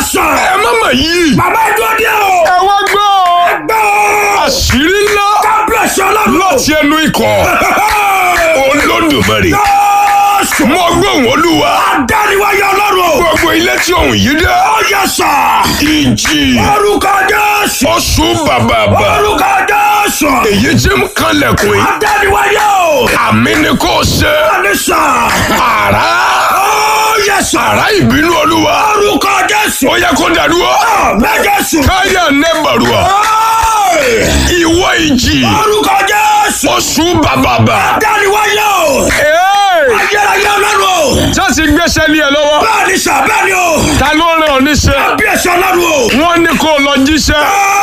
sọ. ẹ má mà yí. bàbá ìjọ dé o. ẹ wá gbọ́ ọ. gbọ́. àṣírí ńlá kábíyèsí ọlọ́run. láti ẹnu ikọ̀ olódùmarè. Jésù. mo gbóhùn olúwa. Adániwáyé ọlọ́run. gbogbo ilé tí òun yìí dé. Ó yẹ sọ. ìjì Orúkọ Jésù. oṣù bàbàbà. Orúkọ Jésù. èyí tí ń kanlẹ̀kùn yìí. Adániwáyé o. àmì ni kò ṣe. Bẹ́ẹ̀ni sọ. àrá. Ó yẹ sọ. àrá ìbínú olúwa. Orúkọ Jésù. ó yẹ kó dàdúrà. Àmín Jésù. káyà nẹ́bàrúwà. Ọ́ì. ìwọ ìjì. Orúkọ Jésù. oṣù bàbàbà. Adániwáyé o. Ayérayé ọlọ́run o. jọ́sí gbéṣẹ́ ní ẹ lọ́wọ́. Bẹ́ẹ̀ni sọ bẹ́ẹ̀ni o. ta ló rán ọ níṣẹ́. Kábíyèsí ọlọ́run o. wọ́n ní kó lọ jíṣẹ́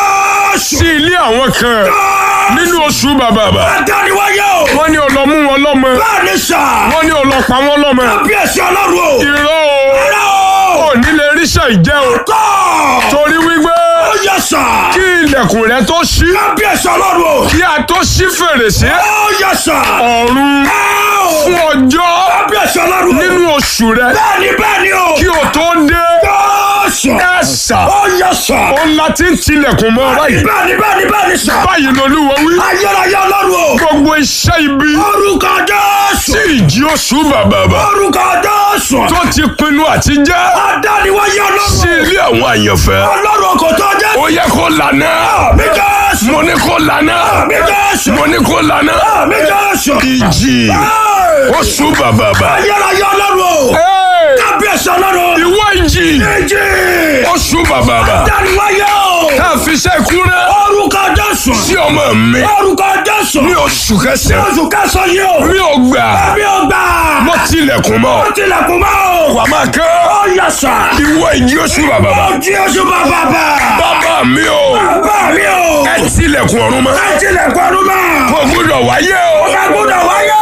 Jésù. sí ilé àwọn kan nínú oṣù bàbàbà. Adániwáyé o. wọ́n ní ó lọ mú wọn lọ́mọ. Bẹ́ẹ̀ni sọ. wọ́n ní ó lọ pa wọn lọ́mọ. Kábíyèsí ọlọ́run o. irọ́ o Ẹ̀rọ o. ò ní lè ríṣẹ́ ìjẹ́ o. Tọ́. torí wípé Ó yẹ sọ. kí ilẹ̀kùn rẹ tó ṣí Kábíyèsí ọlọ́run o. kí a tó ṣí fèrèsé Ó yẹ sọ. ọ̀run fún ọjọ́ Kábíyèsí ọlọ́run o. nínú oṣù rẹ Bẹ́ẹ̀ni bẹ́ẹ̀ni o. kí o tó dé Jésù. ẹ̀sà Ó yẹ sọ. ó ń la ti ń tilẹ̀kùn mọ́ báyìí Bẹ́ẹ̀ni bẹ́ẹ̀ni bẹ́ẹ̀ni sọ. báyìí lolúwa wí Ayérayé ọlọ́run o. gbogbo iṣẹ́ ibi Orúkọ Jésù. tí ìjì oṣù bàbàbà Orúkọ Jésù. tó ti pinnu àti jẹ́ Adániwáyé sí ọlọ́run. ilé àwọn àyànfẹ́ Ọlọ́run kò tó jẹ́. ó yẹ kó lànà Àmì Jésù. mo ní kó lànà Àmì Jésù. mo ní kó lànà Àmì Jésù. ìjì Ẹ́ẹ̀. oṣù bàbàbà. Ayérayé ọlọ́run o. Hey! Kábíyèsí ọlọ́run. ìwọ ìjì Ìjì. oṣù bàbàbà Adániwáyé o. tá a fi ṣe kúrẹ́ Orúkọ Jésù. sí ọmọ mi Orúkọ Jésù. ní oṣù kẹsàn-án Oṣù kẹsàn-án yìí o. mi ò gbà Ẹbí ò gbà. mo tilẹ̀kùn mọ́ Ó tilẹ̀kùn mọ́ o. wà máa kán Ó yẹ sà. ìwọ ìjì oṣù bàbàbà Ó jí oṣù bàbà bà. bàbá mi o Bàbá mi o. ẹ tilẹ̀kùn ọ̀run mọ́ Ẹ tilẹ̀kùn ọdún mọ́. kò gbúdọ̀ wáyé o Ọ̀gá gbọ́dọ̀ wáyé.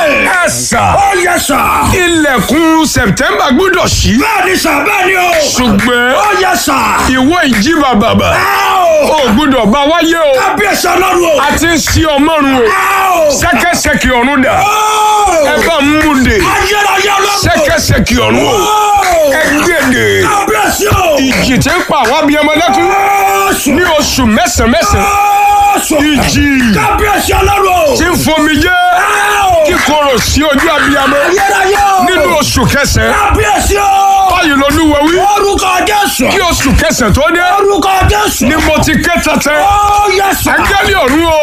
ẹ sà Ó yẹ sà. ilẹ̀kùn September gbúdọ̀ ṣí Bẹ́ẹ̀ni sà bẹ́ẹ̀ni o. ṣùgbọ́n Ó yẹ sà. ìwọ ìjì bàbàbà Ẹ o. ò gbúdọ̀ bá wáyé o Kábíyèsí ọlọ́run o. a ti ń ṣí ọmọrun o Ẹ o. ṣẹ̀kẹ̀ṣẹ̀kẹ̀ ọ̀run dà Ó. ẹ bá ń mú de Ayérayé ọlọ́run. ṣẹ̀kẹ̀ṣẹ̀kẹ̀ ọ̀run o Ó. ẹ gbèdè Kábíyèsí o. ìjì tí ń pa àwọn abiyamọ lẹ́kún Jésù. ní oṣù mẹ́sàn-án mẹ́sàn-án Jésù. ìjì Kábíyèsí ọlọ́run o. tí ń fomi jẹ́ Ẹ o. kíkorò sí ojú abiyamọ Ayérayé o. nínú oṣù kẹsàn-án Kábíyèsí o. báyìí lolúwa wí Orúkọ Jésù. kí oṣù kẹsàn-án tó dé Orúkọ Jésù. ni mo ti ké tẹ́tẹ́ Ó yẹ sà. áńgẹ́lì ọ̀run o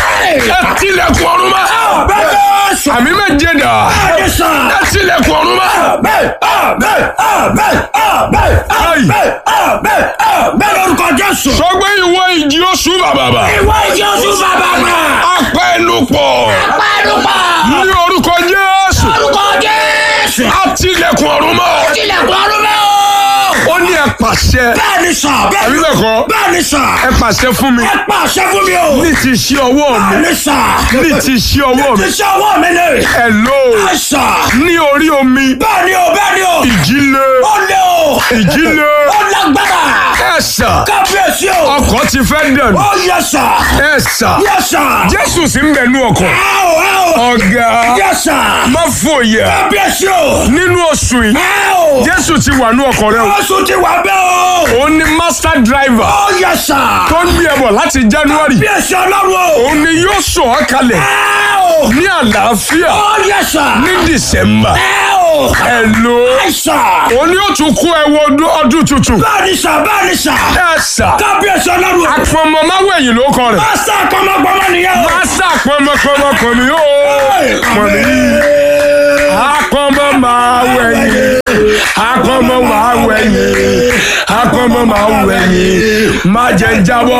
ẹ tilẹ̀kùn ọ̀run mọ́ Àmín Jésù. àmì méje dà Bẹ́ẹ̀ni sà. ẹ tilẹ̀kùn ọ̀run mọ́ Àmín, àmín, àmín, àmín, àmín, àmín, àmín lórúkọ Jésù. sọgbẹ́ ìwọ ìjì oṣù bàbàbà Ìwọ ìjì oṣù bàbá mà. apẹ́ ẹnu pọ̀ Pẹ́ẹ́dùpà. ní orúkọ Jésù Lórúkọ Jésù. á tilẹ̀kùn ọ̀run mọ́ Tilẹ̀kùn ọdún mẹ́ o. ó ní ẹ pàṣẹ Bẹ́ẹ̀ni sà. àbí bẹ́ẹ̀ kọ́ Bẹ́ẹ̀ni sà. ẹ pàṣẹ fún mi Ẹ pàṣẹ fún mi o. ní ti ṣí ọwọ́ mi Bẹ́ẹ̀ni sà. ní ti ṣí ọwọ́ mi Iṣẹ́ ọwọ́ mi ni. ẹ lò ó Ẹ sà. ní orí omi Bẹ́ẹ̀ni o, bẹ́ẹ̀ni o. ìjì le Ó lé o. ìjì le Ó lágbára. ẹ sà Kábíyèsí o. ọkọ̀ ti fẹ́ dẹ̀nu Ó yẹ sà. ẹ sà Yẹ sà. Jésù sì ń bẹ nú ọkọ̀ Ẹ o, ẹ o. ọ̀gá Yẹ sà. má fòyà Kábíyèsí o. nínú oṣù yìí Ẹ o. Jésù ti wà nú ọkọ̀ rẹ o Oṣù ti wà bẹ́ẹ̀ o. òun ni master driver Ó yẹ sà. tó ń gbé ẹ bọ̀ láti January Kábíyèsí ọlọ́run o. òun ni yóò sọ ọ́ kalẹ̀ Ẹ o. ní àlàáfíà Ó yẹ sà. ní December Ẹ o. ẹ lò ó Ẹ sà. òun ni ó tún kó ẹ wọ ọdún- ọdún tuntun Bẹ́ẹ̀ni sà, bẹ́ẹ̀ni sà. ẹ sà Kábíyèsí ọlọ́run o. àpọ̀mọ̀ máwẹ̀yìn ló kọ rẹ̀ Pásítà kọ́mọkọ́mọ nìyẹn o. master pọ̀mọ̀pọ̀mọ̀ kò ní ó mọ̀ nìyí àpọ̀mọ̀ máwẹ̀yìn àpọ̀mọ̀ máwẹ̀yìn àpọ̀mọ̀ máwẹ̀yìn má jẹ́ jábọ́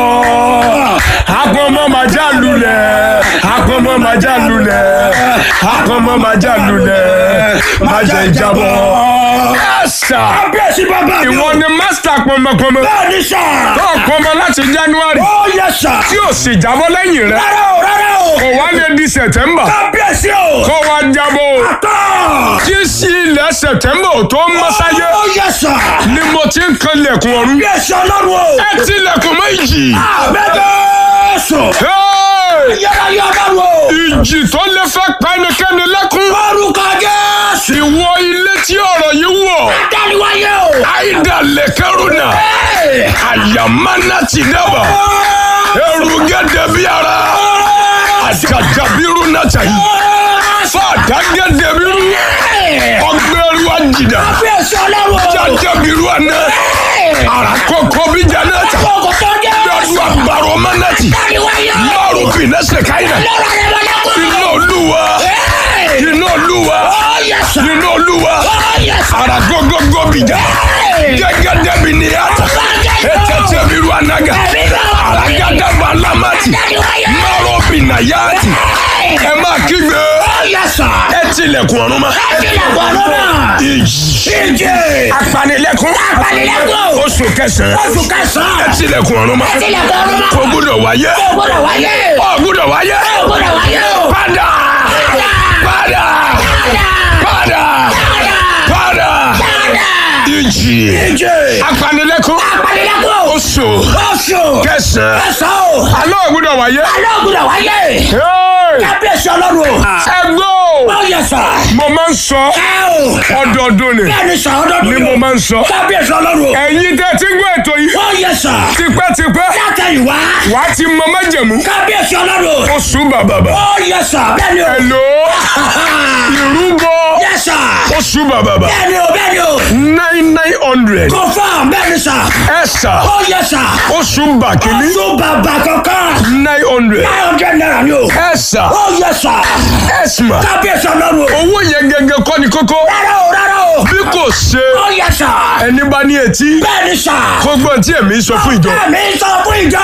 àpọ̀mọ̀ má já lulẹ̀ àpọ̀mọ̀ má já lulẹ̀ àpọ̀mọ̀ má já lulẹ̀ má jẹ́ jábọ́ ẹ̀sà Kábíyèsí bàbá mi o. ìwọ ni master pọ̀mọ̀pọ̀mọ̀ Bẹ́ẹ̀ni sà. tó pọ̀mọ̀ láti January Ó yẹ sà. tí ò sì jábọ́ lẹ́yìn rẹ̀ Rárá o, rárá o. kò wá lè di September Kábíyèsí o. kó wá jábọ́ o. Tọ́. tí sí ilẹ̀ September ò tó ń mọ́sáyé Ó yẹ sà. ni mo ti ń kan lẹ̀kùn ọ̀run Kábíyèsí ọlọ́run o. ẹ ti lẹ̀kùn méjì Àbẹ́jọ́sọ. Hey! Yàrá yọ ọlọ́run o. ìjì tó lè fẹ́ pa ẹnikẹ́ni lẹ́kún Orúkọ Jésù. ìwọ ilé tí ọ̀rọ̀ yìí wọ̀ Dáni Dániwáyé o. aida lekaruna ayamana tinaba erugede biara ajadabiru natayi fadagede biru ọgbẹru ajida Kábíyèsí ọlọ́run. jadabiru ana arakoko bijanata Kókò tó jẹ́. lọdún agbaro manati Dániwáyé o. maru pinẹsẹ kaina Lọ́rọ̀ rẹ̀ wọlé kú. iná olúwa iná olúwa Ó yẹ sà. iná olúwa Ó yẹ sà. aragogogo bija gẹgẹdẹ bi ni ata etete biru anaga aragadaba lamati Dániwáyé. maro binayati ẹ máa kígbe Ó yẹ sà. ẹ tilẹ̀kùn ọ̀run ma Ẹ̀jẹ̀ lọ́nà náà. ìjì Ìjì. apanilẹ́kùn Apanilẹ́kùn. oṣù kẹsàn-án Oṣù kẹsàn-án. ẹ tilẹ̀kùn ọ̀run ma Ẹ̀jẹ̀ lọ́nà náà. kò gbúdọ̀ wáyé Ó gbọ́dọ̀ wáyé. ó gbúdọ̀ wáyé Ó gbọ́dọ̀ wáyé o. padà padà padà padà ìjì Ìjì. apanilẹ́kùn Apanilẹ́kùn. oṣù Oṣù. kẹsàn-án Kẹsàn-án o. alẹ́ ò gbúdọ̀ wáyé. Alẹ́ ò gbọ́dọ̀ wáyé. Hey! Kábíyèsí ọlọ́run o. ẹgbẹ́ o Ó yẹ sà. mo máa ń sọ Ẹ o. ọdọọdún ni Bẹ́ẹ̀ni sà ọdọọdún ni mo máa ń sọ Kábíyèsí ọlọ́run o. ẹ̀yin tẹ́ ti ń gbọ́ ètò yìí Ó yẹ sà. tipẹ́tipẹ́ Látẹ̀yìnwá. wàá ti mọ májẹ̀mú Kábíyèsí ọlọ́run o. oṣù bàbàbà Ó yẹ sà. Bẹ́ẹ̀ni o. ẹ̀lò ìrúbọ Yẹ sà. oṣù bàbàbà Bẹ́ẹ̀ni o. Bẹ́ẹ̀ni o. nine nine hundred Confirm. Bẹ́ẹ̀ni sà. ẹ̀sà Ó yẹ sà. oṣù bàkínní Oṣù bàbà kankan. nine hundred Nine hundred naira ni o. ẹ̀sà Ó yẹ sà. ẹ̀sìmà Kábíyèsí ọlọ́run o. owó yẹn gẹ́gẹ́ kọ́ ni kókó Rárá o. Rárá o. bí kò ṣe Ó yẹ sà. ẹni bá ní etí Bẹ́ẹ̀ni sà. kó gbọ́n tí èmi sọ fún ìjọ Bẹ́ẹ̀ni sọ fún ìjọ.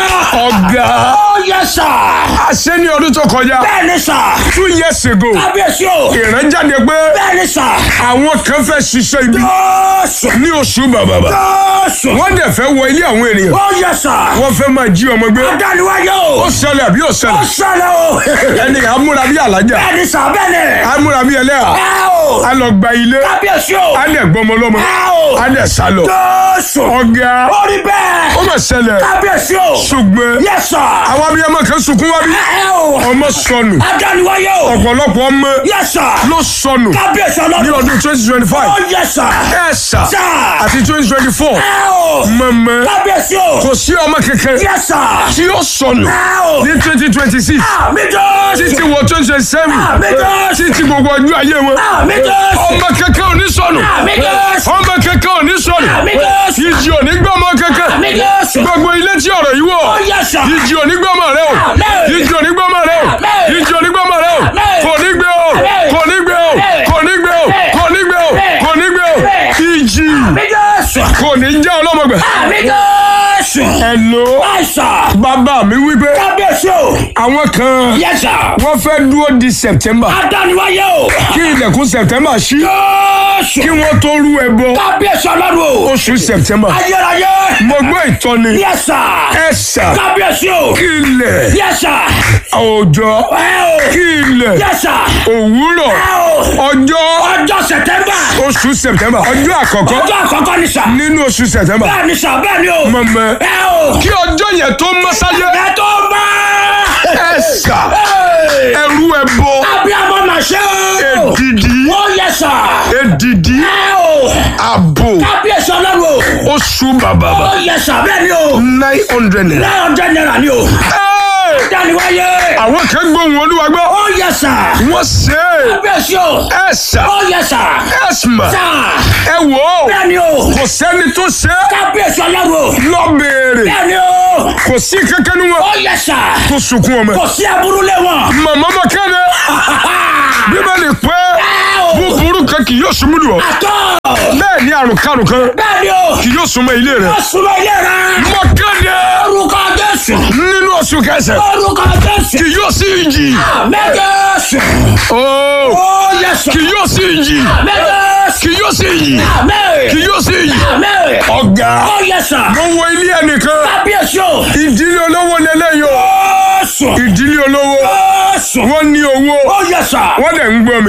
ọ̀gá Ó yẹ sà. àṣẹ ní ọdún tó kọjá Bẹ́ẹ̀ni sà. two years ago Kábíyèsí o. ìrànjáde pé Bẹ́ẹ̀ni sà. àwọn kan fẹ́ ṣiṣẹ́ ibi Jọ́sù. ní oṣù bàbàbà Jọ́sù. wọ́n dẹ̀ fẹ́ wọ ilé àwọn ènìyàn Ó yẹ sà. wọ́n fẹ́ máa jí ọmọ gbé Adániwáyé ó o. ṣẹlẹ̀ àbí ó Ó ṣẹlẹ̀ ṣẹlẹ̀ o. ẹni amúra bí alájà Bẹ́ẹ̀ni sà bẹ́ẹ̀ni. amúra bí ẹlẹ́yà Ẹ o. a lọ gba ilé Kábíyèsí o. a dẹ̀ gbọmọ lọ́mọ Ẹ o. a dẹ̀ sá lọ Jọ́sù. ọ̀gá Ó rí ó bẹ́ẹ̀. mà ṣẹlẹ̀ Kábíyèsí o. ṣùgbọ́n Yẹ sà. àwọn abiyamọ kan sunkún wá bí Ẹ o. ọmọ sọnù Adániwáyé o. ọ̀pọ̀lọpọ̀ ọmọ Yẹ sà. ló sọnù Kábíyèsí ní ọlọ́run. ọdún twenty twenty five Ó yẹ sà. ẹ̀ sà Sà. àti twenty twenty four Ẹ o. mọ̀mọ́ Kábíyèsí o. kò sí ọmọ kankan Yẹ sà. tí ó sọnù Ẹ o. ní twenty twenty six Àmì Jọ́sù. títí wọ twenty twenty seven Àmì Jọ́sù. títí gbogbo ọjọ́ ayé wọn Àmì Jọ́sù. ọmọ kankan ò ní sọnù Àmì Jọ́sù. ọmọ kankan ò ní sọnù Àmì Jọ́sù. ìjì ò ní gbọ́mọ kankan Àmì Jọ́sù. gbogbo ilé tí ọ̀rọ̀ yìí wọ̀ Ó yẹ sà. ìjì ò ní gbọ́mọ rẹ o Àmín. ìjì ò ní gbọ́mọ rẹ o Àmín. ìjì ò ní gbọ́mọ rẹ o Àmín. kò ní gbé o Àmín. kò ní gbé o Àmín. kò ní gbé o Àmín. kò ní gbé o Àmín. kò ní gbé o Àmín. ìjì Àmì Jọ́sù. kò ní já ọlọ́mọgbà Àmì Jọ́sù. ẹ̀lò Àìsà. bàbá mi wípé Kábíyèsí o. àwọn kan Yẹ sà. wọ́n fẹ́ dúró di September Adániwáyé o. kí ilẹ̀kùn September ṣí Jọ́sù. kí wọ́n tó rú ẹbọ Kábíyèsí ọlọ́run o. oṣù September Ayérayé. mo gbọ́ ìtọ́ni Yẹ sà. ẹ̀sà Kábíyèsí o. kí ilẹ̀ Yẹ sà. òòjọ́ Ẹ o. kí ilẹ̀ Yẹ sà. òwúrọ̀ Ẹ o. ọjọ́ Ọjọ́ Sẹ̀tẹ́mbà. oṣù September ọjọ́ àkọ́kọ́ Ọjọ́ àkọ́kọ́ ni sà. nínú oṣù September Bẹ́ẹ̀ ni sà bẹ́ẹ̀ ni o. mọ̀mọ́ Ẹ o. kí ọjọ́ yẹn tó mọ́ sáyé Ẹ tó bá. ẹ̀sà Ẹ. ẹrú ẹbọ Abiyamọ mà ṣe o. èdìdí Ó yẹ sà. èdìdí Ẹ o. àbò Kábíyèsí ọlọ́run o. oṣù bàbàbà Ó yẹ sà bẹ́ẹ̀ ni o. nine hundred naira. Nine hundred naira ni o. Hey! Dániwáyé. àwọn kan gbóhùn olúwa gbọ́ Ó yẹ sà. wọ́n ṣe é Kábíyèsí o. ẹ̀sà Ó yẹ sà. ẹ̀sìmà Sà. ẹ wò ó Bẹ́ẹ̀ ni o. kò sẹ́ni tó ṣe é Kábíyèsí ọlọ́run o. lọ béèrè Bẹ́ẹ̀ ni o. kò sí kankan ní Ó wọn yẹ sà. tó sunkún ọmọ Kò sí aburú lé wọn. màmá ma kéde bíbélì pé Ẹ o. búburú kan kì yóò súnmú lù ọ́ Àtọ́. bẹ́ẹ̀ ni àrùn karùn kan Bẹ́ẹ̀ ni o. kì yóò súnmọ́ ilé rẹ̀ Ó súnmọ́ ilé rẹ̀. mọ kéde Orúkọ Jésù. nínú oṣù kẹsàn Orúkọ Jésù. kì yóò sí ìjì Mẹ́jẹ̀sù. ooo Ó yẹ sà. kì yóò sí ìjì Mẹ́jẹ̀sù. kì yóò sí ìjì Àmín. kì yóò sí ìjì Àmín. ọ̀gá Ó yẹ sà. mo wo ilé ẹnìkan Kábíyèsí o. ìdílé olówó lélẹ́yìn o Jésù. ìdílé olówó Jésù. wọ́n ní owó Ó yẹ sà. wọ́n dẹ̀ ń gbọ́ mi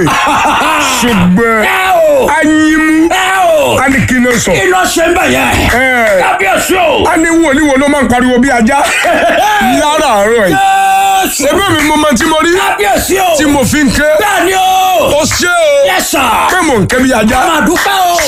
ṣùgbọ́n Ẹ o. anyimu Ẹ o. á ní kí ló sọ Kí ló ṣe ń bẹ̀ yẹn? ẹ̀ Kábíyèsí o. á ní wòlíì wo ló máa ń pariwo bí ajá láràárọ̀ yìí Jésù. ṣebí mi mo máa tí mo rí Kábíyèsí o. tí mo fi ń ké Bẹ́ẹ̀ ni o. ó ṣe o Yẹ sà. pé mò ń ké bí ajá Máa dúpẹ́ o.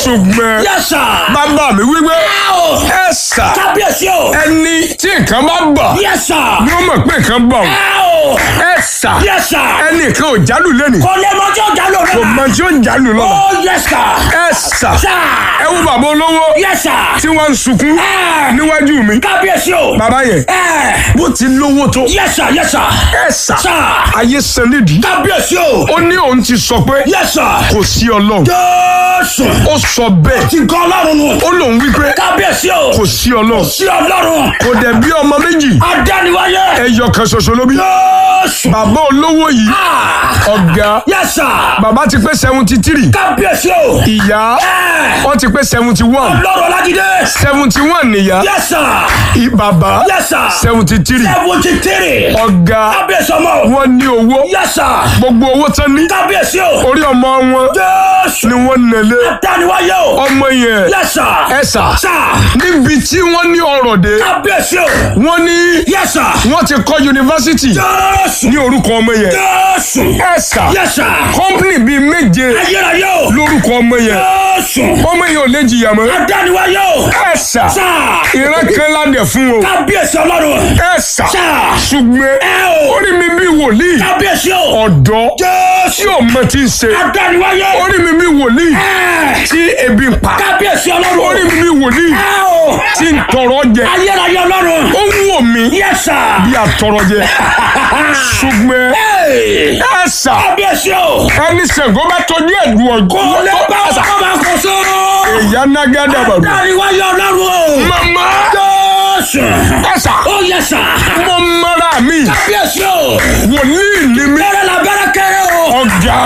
ṣùgbọ́n Yes, sir. bàbá mi wípé Ow. ẹ sà Kábíyèsí o. ẹni tí nǹkan bá bà Yes, sir. ni ó mọ̀ pé nǹkan bà ó Ow. ẹ sà Yes, sir. ẹnì kan ò jálù lẹ́nu Kò lè mọ tí ó jà lò kò rẹ̀. mọ tí ó jálù lọ́la Oh, yes, sir. ẹ sà Sir. ẹ wo bàbá olówó Yes, sir. tí wọ́n ń sunkún Eh. níwájú mi Kábíyèsí o. bàbá yẹn Eh. bó ti lówó tó Yes, sir. Yes, sir. ẹ sà Sir. ayé san nídìí Kábíyèsí o. ó ní òun ti sọ pé Yes, sir. kò sí ọlọ́run Jésù. ó sọ bẹ́ẹ̀ Ti gan Ọlọ́run nù. ó lòun wípé Kábíyèsí o. kò sí ọlọ́run Sí Ọlọ́run. kò dẹ̀ bí ọmọ méjì Adániwáyé. ẹyọ kan ṣoṣo ló bí Jésù. bàbá olówó yìí Ah. ọ̀gá Yes, sir. bàbá ti pé seventy three Kábíyèsí o. ìyá Eh. wọ́n ti pé seventy one Ọlọ́run Ọlájídé. seventy one nìyá Yes, sir. i- bàbá Yes, sir. seventy three Seventy three. ọ̀gá Kábíyèsí ọmọ. wọ́n ní owó Yes, sir. gbogbo owó tán ní Kábíyèsí o. orí ọmọ wọn Jésù. ni wọ́n nẹ̀lé Adániwáyé o. ọmọ yẹn Yes, sir. ẹ sà Sir. níbi tí wọ́n ní ọrọ̀ dé Kábíyèsí o. wọ́n ní Yes, sir. wọ́n ti kọ́ yunifásitì Jésù. ní orúkọ ọmọ yẹn Jésù. ẹ sà Yes, sir. kọ́mpìnì bíi méje Ayérayé o. lórúkọ ọmọ yẹn Jésù. ọmọ yẹn ò lè jìyà mọ́ Adániwáyé o. ẹ sà Sir. ìran kan ládẹ fún o Kábíyèsí Ọlọ́run. ẹ sà Sir. ṣùgbọ́n Ẹ o. orí mi bí wòlíì Kábíyèsí o. ọ̀dọ́ tí Jésù. ò mọ tí ń ṣe Adániwáyé. orí mi bí wòlíì Ẹ. tí ebi ń pa Kábíyèsí Ọlọ́run. orí mi bí wòlíì Ẹ o. tí ń tọrọ jẹ Ayérayé Ọlọ́run. ó ń wò mí Yes, sir. bí àtọrọ jẹ ṣùgbọ́n Hey. ẹ sà Kábíyèsí o. ẹni Ṣàngó bá tọ́jú ẹ̀dùn Kò ọ̀gbọ́n lè bá ọkọ máa kó so. ìyá nágádà bàbá Adániwáyé Ọlọ́run o. mama Jésù. ẹ sà Ó yẹ sà. mo mara mi Kábíyèsí o. wòlíì ni mi Bẹ́rẹ̀ la bẹ́rẹ̀ kéré o. ọ̀gá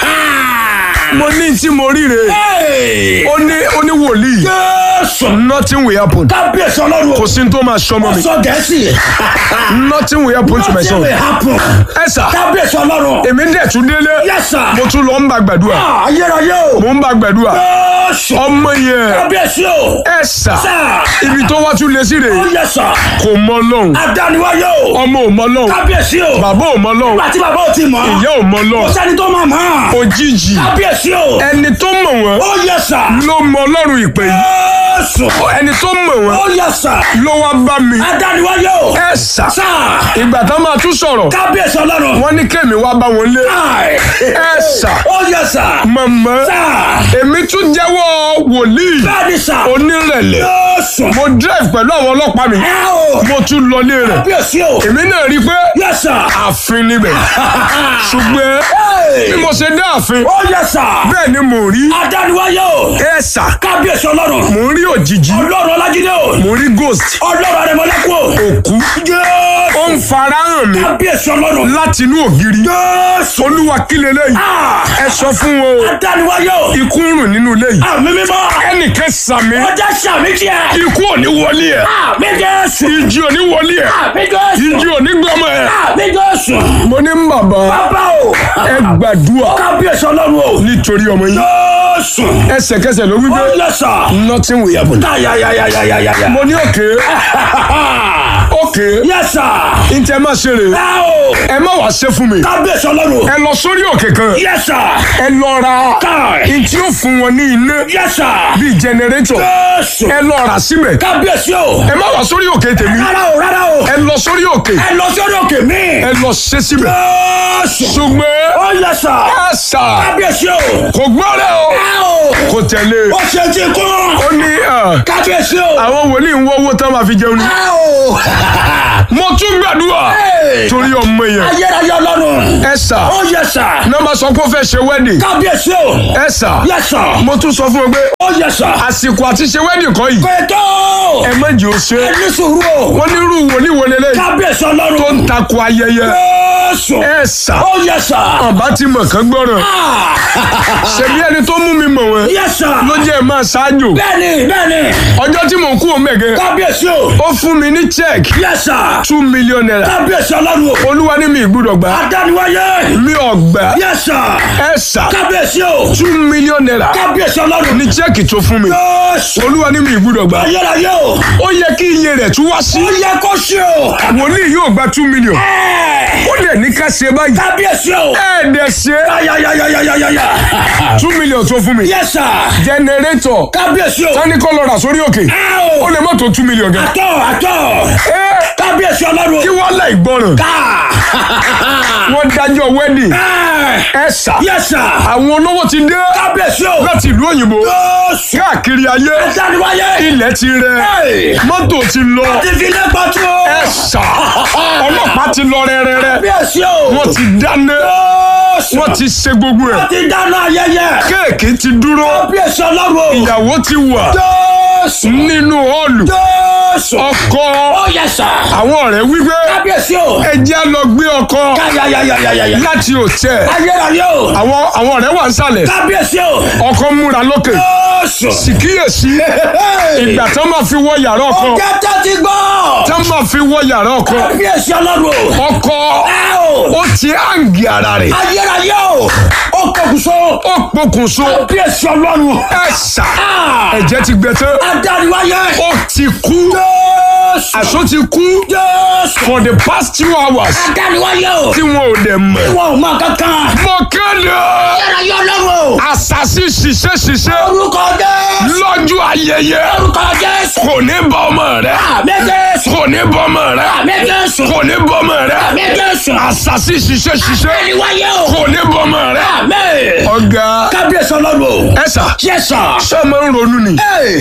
mo ní tí mo ríre Hey. ó ní ó ní wòlíì Jésù. nothing will happen Kábíyèsí Ọlọ́run kò o. sí ní tó máa sọmọ mi Sọ Gẹ̀ẹ́sì. nothing will happen to my Nothing son will happen. ẹ sà Kábíyèsí Ọlọ́run. èmi dẹ̀ tún délé Yes, sir. mo tún lọ ń bá gbàdúrà Ah, Ayérayé o. mo ń bá gbàdúrà Jésù. ọmọ yẹn Kábíyèsí o. ẹ sà Sà. ibi tó wá tún lé sí rè Ó yẹ sà. kò mọ lọ́hùn Adániwáyé o. ọmọ ò mọ lọ́hùn Kábíyèsí o. bàbá ò mọ lọ́hùn Nígbà tí bàbá ò ti mọ̀. ìyá ò mọ Kò lọ́hùn sẹ́ni tó máa mọ̀. òjijì Kábíyèsí o. ẹni tó mọ̀ wọ́n Ó yẹ sà. ló mọ ọlọ́run ìpè yìí Jésù. ẹni tó mọ̀ wọ́n Ó yẹ sà. ló wá bá mi Adániwáyé o. ẹ sà Sà. ìgbà tó máa tún sọ̀rọ̀ Kábíyèsí Ọlọ́run. wọ́n ní kémi wá bá wọn lé Ai. ẹ sà Ó yẹ sà. mọ̀mọ́ Sà. èmi tún jẹ́wọ́ wòlíì Bẹ́ẹ̀ni sà. onírẹ̀lẹ̀ Jésù. mo drive pẹ̀lú àwọn ọlọ́pàá mi Ẹ o. mo tún lọlé rẹ̀ Kábíyèsí o. èmi náà rí i pé Yẹ sà. ààfin níbẹ̀ ṣùgbọ́n Hey. bí mo ṣe dé ààfin Ó yẹ sà. bẹ́ẹ̀ ni mò ń rí Adániwáyé o. ẹ sà Kábíyèsí Ọlọ́run. mò ń rí òjijì Ọlọ́run Ọlájídé o. mò ń rí ghost Ọlọ́run Adémọ́lẹ́kù o. òkú Jésù. ó ń farahàn mi Kábíyèsí Ọlọ́run. láti inú ògiri Jésù. olúwa kí leléyìí Ah. ẹ sọ fún wọn o Adániwáyé o. ikú ń rùn nínú ilé yìí Àmì mímọ́. ẹnìkan sàmì Ọjà sàmì tiẹ̀. ikú ò ní wọlé ẹ Àmì Jésù. ìjì ò ní wọlé ẹ Àmì Jésù. ìjì ò ní gbọmọ ẹ. Àmì Jésù. mo ní bàbá Bàbá o. ẹ gbàdúrà Kábíyèsí Ọlọ́run o. nítorí ọmọ yín Jésù. ẹsẹ̀kẹsẹ̀ ló wí Ó pé yẹ sà. nothing will happen. Yáyáyáyáyáyá. mo ní òkè òkè Yẹ sà. ntẹ má ṣe rè Ẹ o. ẹ má wàá ṣe fún mi Kábíyèsí Ọlọ́run o. ẹ lọ sórí òkè kan Yẹ sà. ẹ lọ ra Káì. ntí ó fún wọn ní iná Yẹ sà. bíi jẹnẹrétọ̀ Jésù. ẹ lọ rà síbẹ̀ Kábíyèsí o. ẹ má wàá sórí òkè tèmi Rárá o, rárá o. ẹ lọ sórí òkè Ẹ lọ sórí òkè mi. ẹ lọ ṣe síbẹ̀ Jésù. ṣùgbọ́n Ó yẹ sà. ẹ sà Kábíyèsí o. kò gbọ́dọ̀ o Ẹ o. kò tẹ̀lé Ó ṣe ti kú. ó ní ẹ, Kábíyèsí o. àwọn wòlíì ń wọ́ owó tán máa fi jẹun ni Ẹ o. mo tún gbàdúrà Hey. torí ọmọ yẹn Ayérayé Ọlọ́run. ẹ sà Ó yẹ sà. nọ́mbà sọ pé ó fẹ́ ṣe wedding Kábíyèsí o. ẹ sà Yẹ sà. mo tún sọ fún ọ pé Ó yẹ sà. àsìkò àti ṣe wedding kọ́ yìí Pẹ̀tọ́. ẹ méjì ó ṣe Ẹ ní sùúrù o. wọ́n ní irú wòlíì wọlé lẹ́yìn Kábíyèsí tó Ọlọ́run. ń takò ayẹyẹ Jésù. ẹ sà Ó yẹ sà. ọba ti mọ̀ kán gbọ́ràn Ah. ṣebí ẹni tó mú mi mọ̀ wọ́n Yẹ sà. ló jẹ́ ẹ máa ṣáájú Bẹ́ẹ̀ni, bẹ́ẹ̀ni. ọjọ́ tí mò ń kú òun mẹ̀gẹ́ Kábíyèsí o. ó fún mi ní check Yẹ sà. two million naira Kábíyèsí Ọlọ́run o. olúwa ní mi ìgbúdọ̀ gbà Adániwáyé. mi ò gbà Yẹ sà. ẹ sà Kábíyèsí o. two million naira Kábíyèsí Ọlọ́run. ní check tó fún mi Jésù. olúwa ní mi ìgbúdọ̀ gbà Ayérayé o. ó yẹ kí iye rẹ̀ tún wá sí Ó yẹ kó ṣe o. wòlíì yóò gba two million Ẹ. ó dẹ̀ ní ká ṣe báyìí Kábíyèsí o. ẹ dẹ̀ ṣe Ayayayayayaya. two million tó fún mi Yes sir. jẹnẹrétọ̀ kábíyèsí o. sani kọ́ lọ rà sórí òkè ẹ o. ó lè má tó two million gan. àtọ̀ àtọ̀. Ẹ́, kábíyèsí ọlọ́run. kí wọ́n láì gbọ́ràn ká. wọ́n dájọ́ wedding ẹ. ẹ sà yes sir. àwọn olówó ti dé kábíyèsí o. láti ìlú òyìnbó yóòsù. káàkiri ayé dániwáyé. ilẹ̀ ti rẹ Hey. mọ́tò ti lọ ti fi lé pàtó. ẹ sà ọlọ́pàá ti lọ rẹ́rẹ́rẹ́ kábíyèsí o. wọ́n ti dáná yóòsù. wọ́n ti ṣe gbogbo ẹ̀ wọ́n ti dáná ayẹyẹ. kéèkì ti dúró kábíyèsí ọlọ́run. ìyàwó ti wà yóòsù. nínú họ́ọ̀lù yóòsù. ọkọ ó yẹ sà. àwọn ọ̀rẹ́ wípé kábíyèsí o. ẹ jẹ́ á lọ gbé ọkọ káyàyàyàyàyà. láti òtẹ́ ayérayé o. àwọn àwọn ọ̀rẹ́ wà ń sàlẹ̀ kábíyèsí o. ọkọ múra lókè yóòsù. sì kíyèsí ìgbà tó máa fi wọ yàrá ọkọ ó jẹ́ tẹ́tí gbọ́. tó máa fi wọ yàrá ọkọ kábíyèsí ọlọ́run o. ọkọ ẹ o. ó ti hàǹgì ara rẹ̀ ayérayé o. ó kọkùsọ. ó pokùnso kábíyèsí ọlọ́run. ẹ sà Ah. ẹ̀jẹ̀ ti gbẹ tán adániwáyé. ó ti kú yóòsù. àṣọ ti kú yóòsù. for the past two hours adániwáyé o. tí wọn ò dẹ̀ mọ̀ wọn ò mọ kankan. mo kéde ayérayé ọlọ́run o. àṣàṣì ṣiṣẹ́ ṣiṣẹ́ orúkọ jésù. lọ́jọ́ ayẹyẹ orúkọ jésù. kò ní bọ́ ọmọ rẹ àmì jésù. kò ní bọ́ ọmọ rẹ àmì jésù. kò ní bọ́ ọmọ rẹ àmì jésù. àṣàṣì ṣiṣẹ́ ṣiṣẹ́ adániwáyé o. kò ní bọ́ ọmọ rẹ. àmì. ọ̀gá kábíyèsí ọlọ́run o. ẹ sà yẹ́sà. ṣé ẹ máa ń ronú ni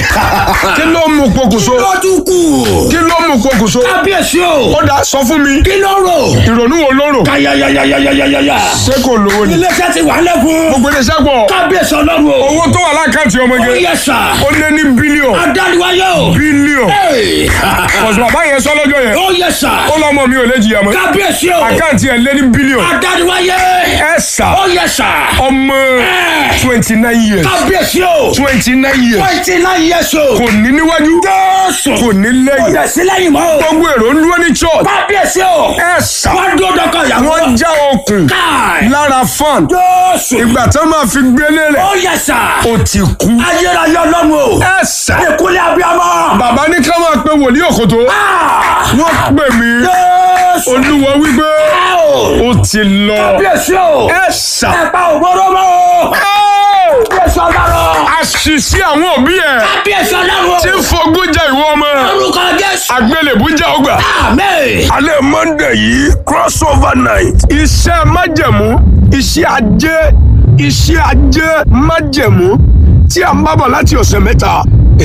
kí ló mú pokùnso lọ́dún kù. kí ló mú pokùnso kábíyèsí o. ó dá sọ fún mi kí ló rò. ìrònú wo ló rò káyàyàyàyàyàyà. ṣé kò lówó ni iléeṣẹ́ ti wà lẹ́kùn. gbogbo iléeṣẹ́ pọ̀ kábíyèsí ọlọ́run o. owó tó wà lákàtì ọmọge yẹ́sà. ó lé ní bílíọ̀n adániwáyé o. bílíọ̀n Hey. ọ̀sùn bàbá yẹn sọ lọ́jọ́ yẹn ó yẹ́sà. ó lọ́mọ mi ò lè jìyà mọ́ kábíyèsí o. àkáǹtì ẹ̀ lé ní bílíọ̀n adániwáyé. ẹ sà ó yẹ́sà. ọmọ twenty nine years kábíyèsí o. twenty nine years twenty nine years o. kò ní níwájú jésù. kò ní kò lẹ́yìn dẹ̀ sí lẹ́yìn mọ́ o. gbogbo èrò ń dúró ní church kábíyèsí o. ẹ sà wọ́n dúró dọ́kọ̀ ìyàwó. wọ́n já okùn káì. lára fan jésù. ìgbà tó máa fi gbélé rẹ̀ ó yẹ́sà. ó ti kú ayérayé ọlọ́run o. ẹ sà ìkúlẹ̀ abiyamọ. bàbá ní ká máa pe wòlíì òkòtó Ah! wọ́n pè mí jésù. olúwa wípé ẹ o. ó ti lọ kábíyèsí o. ẹ sà ẹ̀pà ògbóró mọ́ o. kábíyèsí ọlọ́run. àṣìṣe àwọn òbí ẹ̀ kábíyèsí ọlọ́run. tí ń fogún jẹ ìwọ ọmọ orúkọ jésù. àgbélébú jẹ ọgbà. àmín. alẹ́ monday yìí crossover night. iṣẹ́ májẹ̀mú iṣẹ́ ajé iṣẹ́ ajé májẹ̀mú tí a ń bá bọ̀ láti ọ̀sẹ̀ mẹ́ta.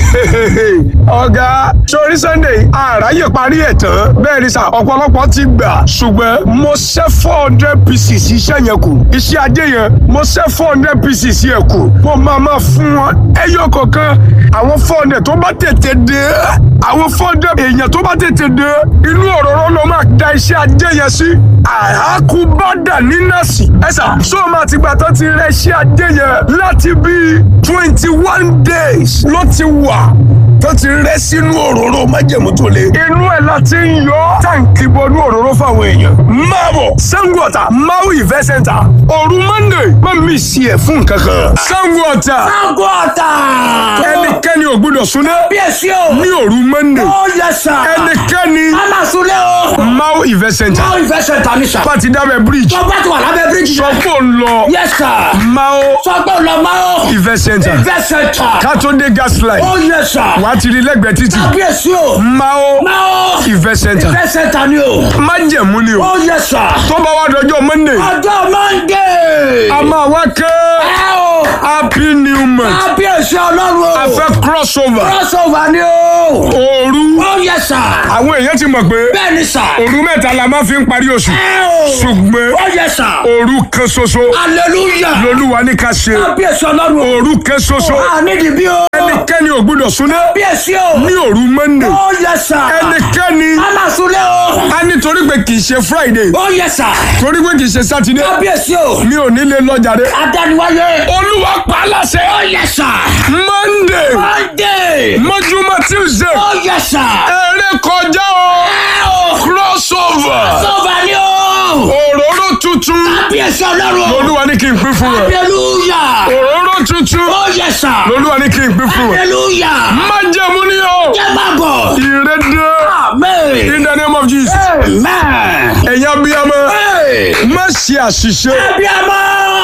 ọ̀gá sórí sunday àráyè parí ẹ̀ tán bẹ́ẹ̀ ni sà ọ̀pọ̀lọpọ̀ ti gbà ṣùgbọ́n mo ṣẹ́ four hundred pieces iṣẹ́ yẹn kù iṣẹ́ ajé yẹn mo ṣẹ́ four hundred pieces yẹn kù mo máa máa fún wọn ẹyọ kọ̀ọ̀kan àwọn four hundred tó bá tètè dé àwọn four hundred èèyàn tó bá tètè dé inú òróró ló máa da iṣẹ́ ajé yẹn sí àhákúbádà ní nọ́ọ̀sì ẹ̀sà sọ ma ti gbà tó ti rẹ iṣẹ́ ajé yẹn láti bíi twenty one days ló ti wà tó ti rẹ sínú òróró májẹ̀mú tó le. inú ẹ̀ la ti ń yọ táǹkì bọnú òróró fáwọn èèyàn. máa bọ̀ Sango Ọ̀tà Mau Event Center òru Monday má mi sí ẹ̀ fún kankan. Sango Ọ̀tà Sango Ọ̀tà. ẹnikẹ́ni ò gbọ́dọ̀ súná kábíyèsí o. ní òru Monday ó yẹ́sà. ẹnikẹ́ni aláṣúlẹ̀ o. Mau Event Center máa ń fẹsẹ̀ ta ní sà. pàtí dábẹ́ bridge tó bá ti wà lábẹ́ bíríjì. sọ pé ò ń lọ yẹ́sà. Mau sọ pé ò lọ máa ó. Event Center fẹsẹ̀ ta. kátó-dé gas line ó yẹ́sà. wà á ti rí lẹ́gbẹ̀ẹ́ títì kábíyèsí o. Mau máa ó. Event Center fẹsẹ̀ ta ni o. májẹ̀mú ni o ó yẹ́sà. tó bá wá dọjọ́ Monday ọjọ́ mọ́ndé. a máa wá ké ẹ o. happy new month kábíyèsí ọlọ́run o. a fẹ́ crossover crossover ni o. òru ó yẹ́sà. àwọn èèyàn ti mọ̀ pé bẹ́ẹ̀ ni sà. òru mẹ́ta la máa fi ń parí oṣù ẹ o. ṣùgbọ́n ó yẹ́sà. òru kan ṣoṣo hallelujah. lolúwa ní ká ṣe kábíyèsí ọlọ́run o. òru kan ṣoṣo a nídìí bí o. ẹnikẹ́ni ò gbọ́dọ̀ súná kábíyèsí o. ní òru Monday ó yẹ́sà. ẹnikẹ́ni alásùlẹ̀ o. a nítorí pé kì í ṣe Friday ó yẹ́sà. torí pé kì í ṣe Saturday kábíyèsí o. mi ò ní lè lọ jàre adániwáyé. olúwa pa á láṣẹ ó yẹ́sà. Monday monday. mọ́júmọ́ Tuesday ó yẹ́sà. eré kọjá o ẹ o. crossover sọ́ba ni o. òróró tuntun kábíyèsí ọlọ́run o. lolúwa ní kí n pín fún ẹ hallelujah. òróró tuntun ó yẹ́sà. lolúwa ní kí n pín fún ẹ hallelujah. májẹ̀mú ni o jẹ́ máa bọ̀. ìrédé amen. in the name of Jesus amen. ẹ̀yin abiyamọ Hey. má ṣe àṣìṣe abiyamọ.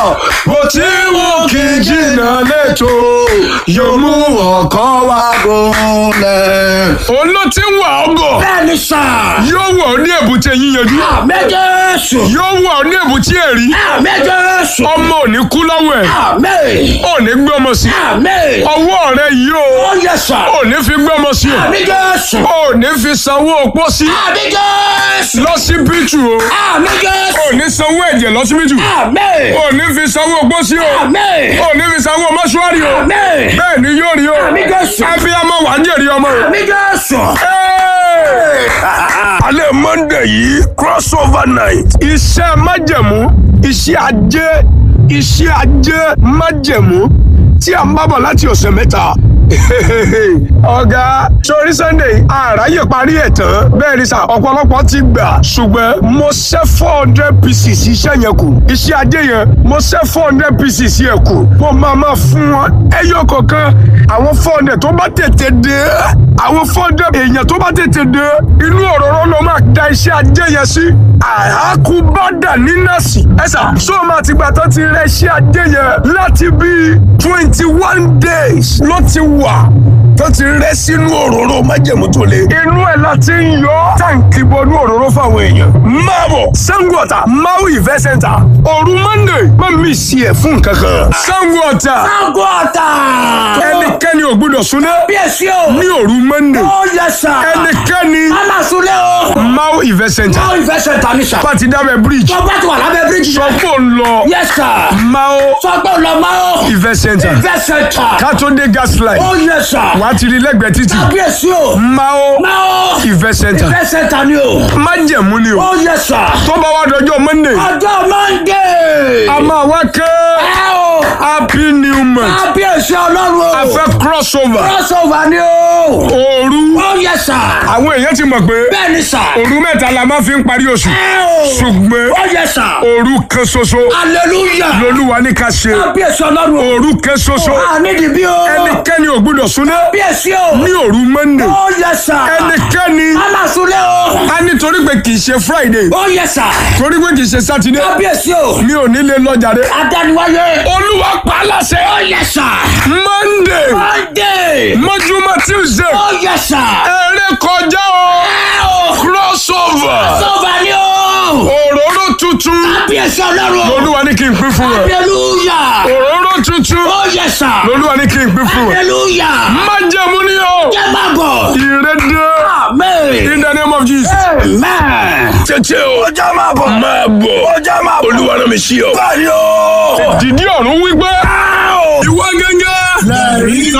bó ti wù kí jìnnà lẹ́tọ̀ yóò mú ọkàn wá gúnlẹ̀. òun ló ti ń wà ọ́ bọ̀ bẹ́ẹ̀ni sà. yóò wọ̀ ọ́ ní èbúté yíyanjú àmín jésù. yóò wọ̀ ọ́ ní èbúté èrí àmín jésù. ọmọ ò ní kú lọ́wọ́ ẹ̀ àmín. ò ní gbé ọmọ sí àmín. ọwọ́ rẹ yìí o ó yẹ sà. ò ní fi gbé ọmọ sí o àmín jésù. ò ní fi sanwó opó sí àmín jésù. lọ́sibítù o àmín jésù. ò ní sanwó ẹ̀jẹ̀ lọ́sibítù àmín. ò ní fi sanwó opó sí o àmín. ò ní fi sanwó mọ́ṣúárì o àmín. bẹ́ẹ̀ ni yóò rí o àmín jésù. abiyamọ wà á jèrè ọmọ o. àmín jésù. alẹ́ monday yìí crossover night iṣẹ́ májẹ̀mú iṣẹ́ ajé iṣẹ́ ajé májẹ̀mú tí a ń bá bọ̀ láti ọ̀sẹ̀ mẹ́ta. ọ̀gá sórí sunday àráyè parí ẹ̀ tán bẹ́ẹ̀ ni sà ọ̀pọ̀lọpọ̀ ti gbà ṣùgbọ́n mo ṣẹ́ four hundred pieces iṣẹ́ yẹn kù iṣẹ́ ajé yẹn mo ṣẹ́ four hundred pieces yẹn kù mo máa máa fún wọn ẹyọ kọ̀ọ̀kan àwọn four hundred tó bá tètè dé àwọn four hundred èèyàn tó bá tètè dé inú òróró ló máa da iṣẹ́ ajé yẹn sí àhákúbádà ní nọ́ọ̀sì ẹ̀sà sọ́ọ̀mù àtìgbà tó ti rẹ iṣẹ́ ajé yẹn láti bíi twenty one days ló ti wà tó ti rẹ sínú òróró májèmú tó le. inú ẹ̀ láti ń yọ táǹkì bọnú òróró fáwọn èèyàn. máa bọ̀ Sango Ọ̀tà Mau Event Center òru Monday má mi sí ẹ̀ fún kankan. Sango Ọ̀tà Sango Ọ̀tà. ẹnikẹ́ni ò gbọ́dọ̀ súná Bíyèsí o. ní òru Monday Ó yẹ sà. ẹnikẹ́ni A máa súnlé o. Mau Event Center Báwo ìfẹ́ ṣe ta ní sà? pàtí dábẹ́ bridge Tó bá ti wà lábẹ́ bíríjì. sọ pé ò ń lọ Yẹ sà. Mau Sọ pé ò lọ máa o. Event Center Ìfẹ́ ṣe ta. kátó-dé gas line Ó yẹ sà. wà á ti rí lẹ́gbẹ̀ẹ́ títì Bíyèsí o. Mau Máa o. Event Center Ìfẹ́ ṣe ta ni o. májẹ̀mú ni o Ó yẹ sà. tó bá wá dọjọ́ Monday Ọjọ́ Monday. a máa wá ké Ẹ o. happy new month Kábíyèsí Ọlọ́run o. a fẹ́ crossover Crossover ni o. òru Ó yẹ sà. àwọn èèyàn ti mọ̀ pé Bẹ́ẹ̀ ni sà. òru mẹ́ta la máa fi ń parí oṣù Ẹ o. ṣùgbọ́n Ó yẹ sà. òru kan ṣoṣo Hallelujah. lolúwa ní ká ṣe Kábíyèsí Ọlọ́run o. òru kan ṣoṣo A nídìí bí o. ẹnikẹ́ni ò gbọ́dọ̀ súná Kábíyèsí o. ní òru Monday Ó yẹ sà. ẹnikẹ́ni A máa súnlé o. a nítorí pé kì í ṣe Friday Ó yẹ sà. torí pé kì í ṣe Saturday Kábíyèsí o. mi ò ní lè lọ jàre Adániwáyé. olúwa pa á láṣẹ Ó yẹ sà. Monday Monday. mọ́júmọ́ Tuesday Ó yẹ sà. eré kọjá o Ẹ o. crossover Sọ́ba ni o. òróró tuntun Kábíyèsí Ọlọ́run o. lolúwa ní kí n pín fún ẹ Hallelujah. òróró tuntun Ó yẹ sà. lolúwa ní kí n pín fún ẹ Hallelujah. májẹ̀mú ni o Jẹ́ máa bọ̀. ìrédé Amen. in the name of Jesus. Amen. tètè o ọjà máa bọ̀ máa bọ̀ ọjà máa bọ̀ olúwa náà mi sí ọ. báyọ̀ dìdí ọ̀run wípé ìwọ gẹ́gẹ́. lẹ́rìí